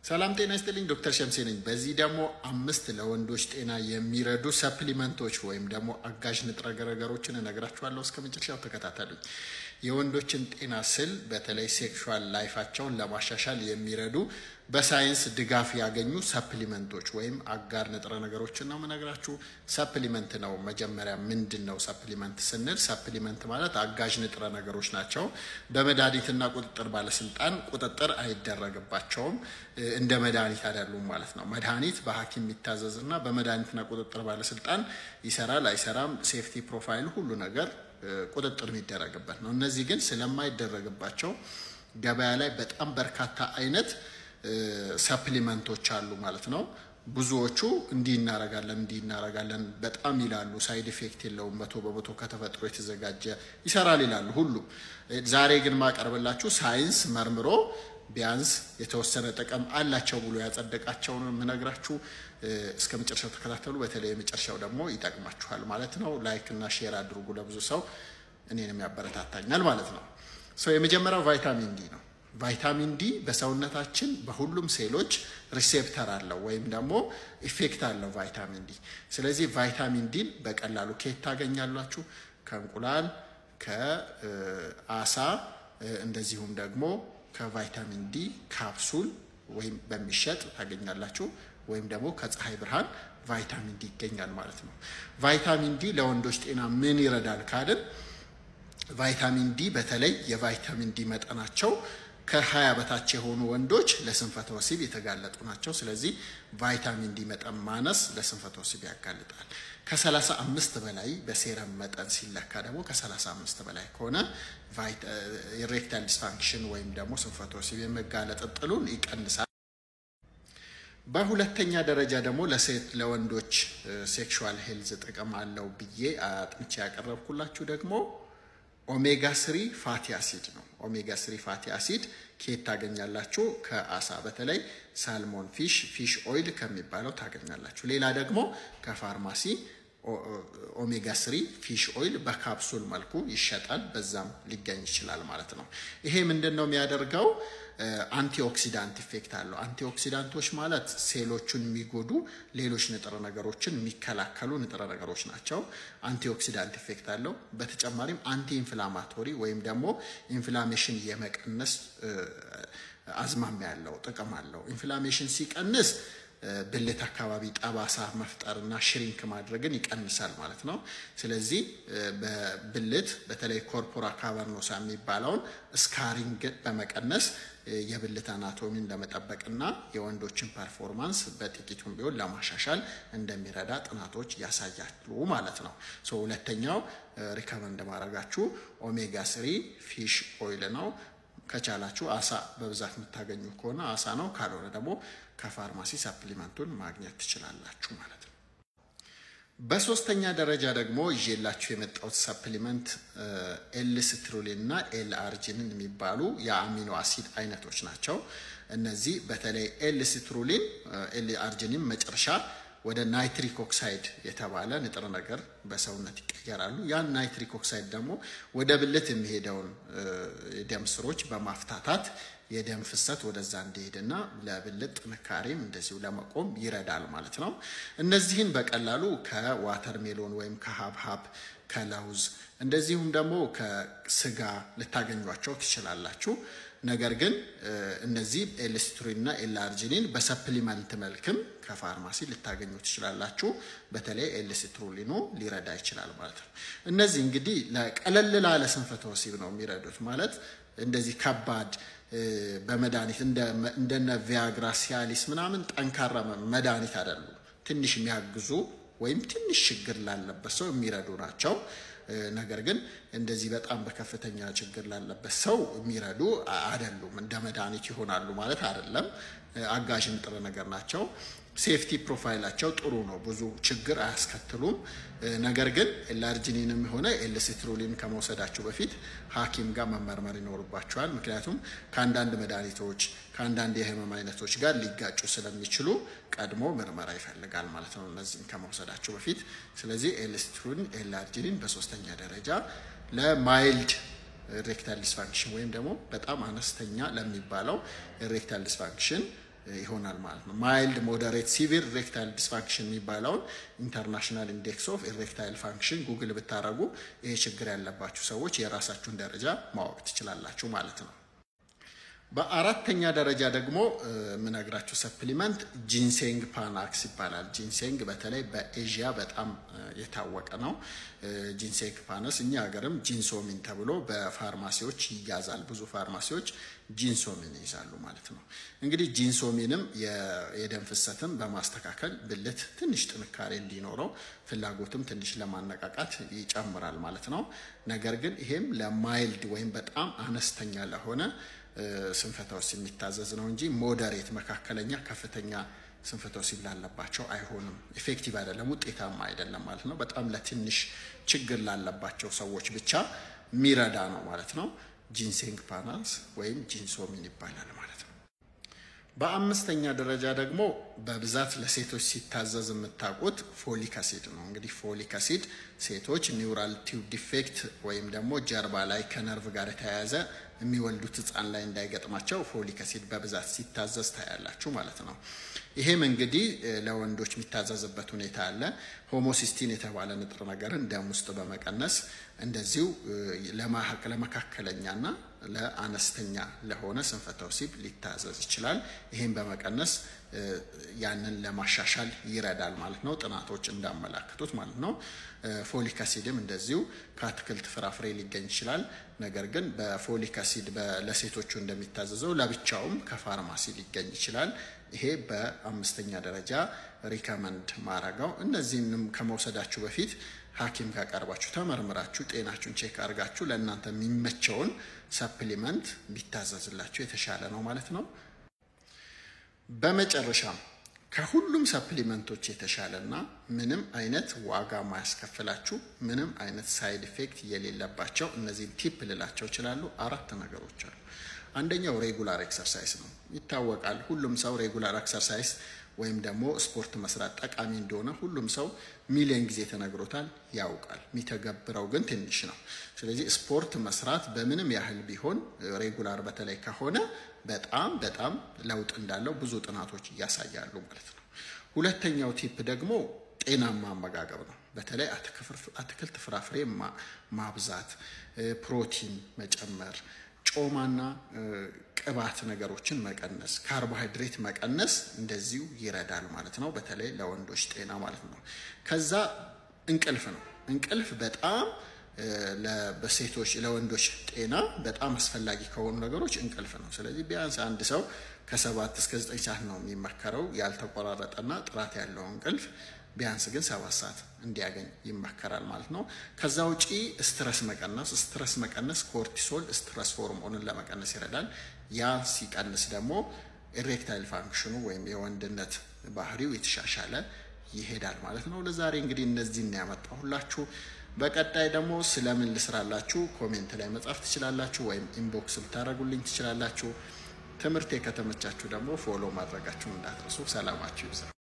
ሰላም ጤና ይስጥልኝ። ዶክተር ሸምሴ ነኝ። በዚህ ደግሞ አምስት ለወንዶች ጤና የሚረዱ ሰፕሊመንቶች ወይም ደግሞ አጋዥ ንጥረ ነገሮችን እነግራችኋለሁ። እስከ መጨረሻው ተከታተሉኝ። የወንዶችን ጤና ስል በተለይ ሴክሹዋል ላይፋቸውን ለማሻሻል የሚረዱ በሳይንስ ድጋፍ ያገኙ ሰፕሊመንቶች ወይም አጋር ንጥረ ነገሮችን ነው የምነግራችሁ። ሰፕሊመንት ነው መጀመሪያ ምንድን ነው ሰፕሊመንት ስንል፣ ሰፕሊመንት ማለት አጋዥ ንጥረ ነገሮች ናቸው። በመድኃኒትና ቁጥጥር ባለስልጣን ቁጥጥር አይደረግባቸውም። እንደ መድኃኒት አይደሉም ማለት ነው። መድኃኒት በሐኪም የሚታዘዝና በመድኃኒትና ቁጥጥር ባለስልጣን ይሰራል አይሰራም፣ ሴፍቲ ፕሮፋይል ሁሉ ነገር ቁጥጥር የሚደረግበት ነው። እነዚህ ግን ስለማይደረግባቸው ገበያ ላይ በጣም በርካታ አይነት ሰፕሊመንቶች አሉ ማለት ነው። ብዙዎቹ እንዲህ እናረጋለን እንዲህ እናረጋለን በጣም ይላሉ። ሳይድ ኢፌክት የለውም፣ መቶ በመቶ ከተፈጥሮ የተዘጋጀ ይሰራል ይላሉ ሁሉ። ዛሬ ግን ማቀርብላችሁ ሳይንስ መርምሮ ቢያንስ የተወሰነ ጥቅም አላቸው ብሎ ያጸደቃቸውን የምነግራችሁ። እስከ መጨረሻው ተከታተሉ። በተለይ የመጨረሻው ደግሞ ይጠቅማችኋል ማለት ነው። ላይክ እና ሼር አድርጉ ለብዙ ሰው፣ እኔንም ያበረታታኛል ማለት ነው። የመጀመሪያው ቫይታሚን ዲ ነው። ቫይታሚን ዲ በሰውነታችን በሁሉም ሴሎች ሪሴፕተር አለው ወይም ደግሞ ኢፌክት አለው ቫይታሚን ዲ። ስለዚህ ቫይታሚን ዲን በቀላሉ ከየት ታገኛላችሁ? ከእንቁላል፣ ከአሳ እንደዚሁም ደግሞ ከቫይታሚን ዲ ካፕሱል ወይም በሚሸጥ ታገኛላችሁ ወይም ደግሞ ከፀሐይ ብርሃን ቫይታሚን ዲ ይገኛል ማለት ነው። ቫይታሚን ዲ ለወንዶች ጤና ምን ይረዳል ካልን ቫይታሚን ዲ በተለይ የቫይታሚን ዲ መጠናቸው ከሀያ በታች የሆኑ ወንዶች ለስንፈተ ወሲብ የተጋለጡ ናቸው። ስለዚህ ቫይታሚን ዲ መጠን ማነስ ለስንፈተ ወሲብ ያጋልጣል። ከሰላሳ አምስት በላይ በሴረም መጠን ሲለካ ደግሞ ከሰላሳ አምስት በላይ ከሆነ ኢሬክታይል ዲስፋንክሽን ወይም ደግሞ ስንፈተ ወሲብ የመጋለጥ እጥሉን ይቀንሳል። በሁለተኛ ደረጃ ደግሞ ለሴት ለወንዶች ሴክሹዋል ሄልዝ ጥቅም አለው ብዬ አጥንቼ ያቀረብኩላችሁ ደግሞ ኦሜጋ ስሪ ፋቲ አሲድ ነው። ኦሜጋ ስሪ ፋቲ አሲድ ከየት ታገኛላችሁ? ከአሳ በተለይ ሳልሞን ፊሽ ፊሽ ኦይል ከሚባለው ታገኛላችሁ። ሌላ ደግሞ ከፋርማሲ ኦሜጋ ስሪ ፊሽ ኦይል በካፕሱል መልኩ ይሸጣል። በዛም ሊገኝ ይችላል ማለት ነው። ይሄ ምንድን ነው የሚያደርገው? አንቲኦክሲዳንት ኢፌክት አለው። አንቲኦክሲዳንቶች ማለት ሴሎቹን የሚጎዱ ሌሎች ንጥረ ነገሮችን የሚከላከሉ ንጥረ ነገሮች ናቸው። አንቲኦክሲዳንት ኢፌክት አለው። በተጨማሪም አንቲ ኢንፍላማቶሪ ወይም ደግሞ ኢንፍላሜሽን የመቀነስ አዝማሚያ ያለው ጥቅም አለው። ኢንፍላሜሽን ሲቀንስ ብልት አካባቢ ጠባሳ መፍጠርና ሽሪንክ ማድረግን ይቀንሳል ማለት ነው። ስለዚህ በብልት በተለይ ኮርፖራ ካቨርኖሳ የሚባለውን ስካሪንግ በመቀነስ የብልት አናቶሚን ለመጠበቅና የወንዶችን ፐርፎርማንስ በጥቂቱም ቢሆን ለማሻሻል እንደሚረዳ ጥናቶች ያሳያሉ ማለት ነው። ሁለተኛው ሪከመንድ ማድረጋችሁ ኦሜጋ ስሪ ፊሽ ኦይል ነው። ከቻላችሁ አሳ በብዛት የምታገኙ ከሆነ አሳ ነው። ካልሆነ ደግሞ ከፋርማሲ ሰፕሊመንቱን ማግኘት ትችላላችሁ ማለት ነው። በሶስተኛ ደረጃ ደግሞ ይዤላችሁ የመጣሁት ሰፕሊመንት ኤል ስትሩሊን እና ኤል አርጂኒን የሚባሉ የአሚኖ አሲድ አይነቶች ናቸው። እነዚህ በተለይ ኤል ስትሩሊን፣ ኤል አርጂኒን መጨረሻ ወደ ናይትሪክ ኦክሳይድ የተባለ ንጥረ ነገር በሰውነት ይቀየራሉ። ያን ናይትሪክ ኦክሳይድ ደግሞ ወደ ብልት የሚሄደውን የደም ስሮች በማፍታታት የደም ፍሰት ወደዛ እንዲሄድና ለብልት ጥንካሬም እንደዚሁ ለመቆም ይረዳል ማለት ነው። እነዚህን በቀላሉ ከዋተር ሜሎን ወይም ከሀብሀብ ከለውዝ እንደዚሁም ደግሞ ከስጋ ልታገኟቸው ትችላላችሁ። ነገር ግን እነዚህ ኤልስትሪን እና ኤልአርጂኒን በሰፕሊመንት መልክም ከፋርማሲ ልታገኙ ትችላላችሁ። በተለይ ኤልስትሩሊኑ ሊረዳ ይችላል ማለት ነው። እነዚህ እንግዲህ ለቀለል ላለ ስንፈተ ወሲብ ነው የሚረዱት ማለት እንደዚህ ከባድ በመድኃኒት እንደነ ቪያግራ ሲያሊስ ምናምን ጠንካራ መድኃኒት አይደሉም። ትንሽ የሚያግዙ ወይም ትንሽ ችግር ላለበት ሰው የሚረዱ ናቸው። ነገር ግን እንደዚህ በጣም በከፍተኛ ችግር ላለበት ሰው የሚረዱ አይደሉም። እንደ መድኃኒት ይሆናሉ ማለት አይደለም። አጋዥ ንጥረ ነገር ናቸው። ሴፍቲ ፕሮፋይላቸው ጥሩ ነው፣ ብዙ ችግር አያስከትሉም። ነገር ግን ኤልአርጂኒንም ሆነ ኤልሲትሩሊን ከመውሰዳቸው በፊት ሐኪም ጋር መመርመር ይኖርባቸዋል። ምክንያቱም ከአንዳንድ መድኃኒቶች ከአንዳንድ የህመም አይነቶች ጋር ሊጋጩ ስለሚችሉ ቀድሞ ምርመራ ይፈልጋል ማለት ነው እነዚህን ከመውሰዳቸው በፊት። ስለዚህ ኤልሲትሩሊን፣ ኤልአርጂኒን በሶስተኛ ደረጃ ለማይልድ ኢሬክታይል ዲስፋንክሽን ወይም ደግሞ በጣም አነስተኛ ለሚባለው ኢሬክታይል ዲስፋንክሽን ይሆናል ማለት ነው። ማይልድ ሞደሬት ሲቪር ኢሬክታይል ዲስፋንክሽን የሚባለውን ኢንተርናሽናል ኢንዴክስ ኦፍ ኢሬክታይል ፋንክሽን ጉግል ብታደረጉ ይሄ ችግር ያለባችሁ ሰዎች የራሳችሁን ደረጃ ማወቅ ትችላላችሁ ማለት ነው። በአራተኛ ደረጃ ደግሞ የምነግራችሁ ሰፕሊመንት ጂንሴንግ ፓናክስ ይባላል። ጂንሴንግ በተለይ በኤዥያ በጣም የታወቀ ነው። ጂንሴንግ ፓነስ እኛ ሀገርም ጂንሶሚን ተብሎ በፋርማሲዎች ይያዛል። ብዙ ፋርማሲዎች ጂንሶሚን ይይዛሉ ማለት ነው። እንግዲህ ጂንሶሚንም የደም ፍሰትን በማስተካከል ብልት ትንሽ ጥንካሬ እንዲኖረው ፍላጎትም ትንሽ ለማነቃቃት ይጨምራል ማለት ነው። ነገር ግን ይሄም ለማይልድ ወይም በጣም አነስተኛ ለሆነ ስንፈተ ወሲብ የሚታዘዝ ነው እንጂ ሞደሬት፣ መካከለኛ፣ ከፍተኛ ስንፈተ ወሲብ ላለባቸው አይሆንም። ኢፌክቲቭ አይደለም፣ ውጤታማ አይደለም ማለት ነው። በጣም ለትንሽ ችግር ላለባቸው ሰዎች ብቻ የሚረዳ ነው ማለት ነው። ጂንሴንግ ፓናስ ወይም ጂንሶሚን ይባላል ማለት ነው። በአምስተኛ ደረጃ ደግሞ በብዛት ለሴቶች ሲታዘዝ የምታውቁት ፎሊክ አሲድ ነው። እንግዲህ ፎሊክ አሲድ ሴቶች ኒውራል ቲዩብ ዲፌክት ወይም ደግሞ ጀርባ ላይ ከነርቭ ጋር የተያያዘ የሚወልዱት ሕፃን ላይ እንዳይገጥማቸው ፎሊክ አሲድ በብዛት ሲታዘዝ ታያላችሁ ማለት ነው። ይሄም እንግዲህ ለወንዶች የሚታዘዝበት ሁኔታ አለ። ሆሞሲስቲን የተባለ ንጥረ ነገርን ደም ውስጥ በመቀነስ እንደዚሁ ለመካከለኛና ለአነስተኛ ለሆነ ስንፈተ ወሲብ ሊታዘዝ ይችላል። ይህም በመቀነስ ያንን ለማሻሻል ይረዳል ማለት ነው። ጥናቶች እንዳመላክቱት ማለት ነው። ፎሊክ አሲድም እንደዚሁ ከአትክልት ፍራፍሬ ሊገኝ ይችላል። ነገር ግን በፎሊክ አሲድ ለሴቶቹ እንደሚታዘዘው ለብቻውም ከፋርማሲ ሊገኝ ይችላል። ይሄ በአምስተኛ ደረጃ ሪከመንድ ማረገው። እነዚህንም ከመውሰዳችሁ በፊት ሐኪም ጋር ቀርባችሁ ተመርምራችሁ ጤናችሁን ቼክ አድርጋችሁ ለእናንተ የሚመቸውን ሰፕሊመንት ቢታዘዝላችሁ የተሻለ ነው ማለት ነው። በመጨረሻም ከሁሉም ሰፕሊመንቶች የተሻለና ምንም አይነት ዋጋ ማያስከፍላችሁ ምንም አይነት ሳይድ ኢፌክት የሌለባቸው እነዚህን ቲፕ ልላቸው ይችላሉ። አራት ነገሮች አሉ። አንደኛው ሬጉላር ኤክሰርሳይዝ ነው። ይታወቃል። ሁሉም ሰው ሬጉላር ኤክሰርሳይዝ ወይም ደግሞ ስፖርት መስራት ጠቃሚ እንደሆነ ሁሉም ሰው ሚሊዮን ጊዜ ተነግሮታል፣ ያውቃል። የሚተገብረው ግን ትንሽ ነው። ስለዚህ ስፖርት መስራት በምንም ያህል ቢሆን ሬጉላር በተለይ ከሆነ በጣም በጣም ለውጥ እንዳለው ብዙ ጥናቶች እያሳያሉ ማለት ነው። ሁለተኛው ቲፕ ደግሞ ጤናማ አመጋገብ ነው። በተለይ አትክልት፣ ፍራፍሬ ማብዛት፣ ፕሮቲን መጨመር ጮማና ቅባት ነገሮችን መቀነስ፣ ካርቦሃይድሬት መቀነስ እንደዚሁ ይረዳል ማለት ነው። በተለይ ለወንዶች ጤና ማለት ነው። ከዛ እንቅልፍ ነው። እንቅልፍ በጣም በሴቶች ለወንዶች ጤና በጣም አስፈላጊ ከሆኑ ነገሮች እንቅልፍ ነው። ስለዚህ ቢያንስ አንድ ሰው ከሰባት እስከ ዘጠኝ ሰዓት ነው የሚመከረው ያልተቆራረጠና ጥራት ያለው እንቅልፍ ቢያንስ ግን ሰባት ሰዓት እንዲያገኝ ይመከራል ማለት ነው። ከዛ ውጪ ስትረስ መቀነስ ስትረስ መቀነስ ኮርቲሶል ስትረስ ሆርሞንን ለመቀነስ ይረዳል። ያ ሲቀንስ ደግሞ ኢሬክታይል ፋንክሽኑ ወይም የወንድነት ባህሪው የተሻሻለ ይሄዳል ማለት ነው። ለዛሬ እንግዲህ እነዚህን ያመጣሁላችሁ። በቀጣይ ደግሞ ስለምን ልስራላችሁ ኮሜንት ላይ መጻፍ ትችላላችሁ፣ ወይም ኢንቦክስ ልታደርጉልኝ ትችላላችሁ። ትምህርቴ ከተመቻችሁ ደግሞ ፎሎ ማድረጋችሁን እንዳትረሱ። ሰላማችሁ ይብዛ።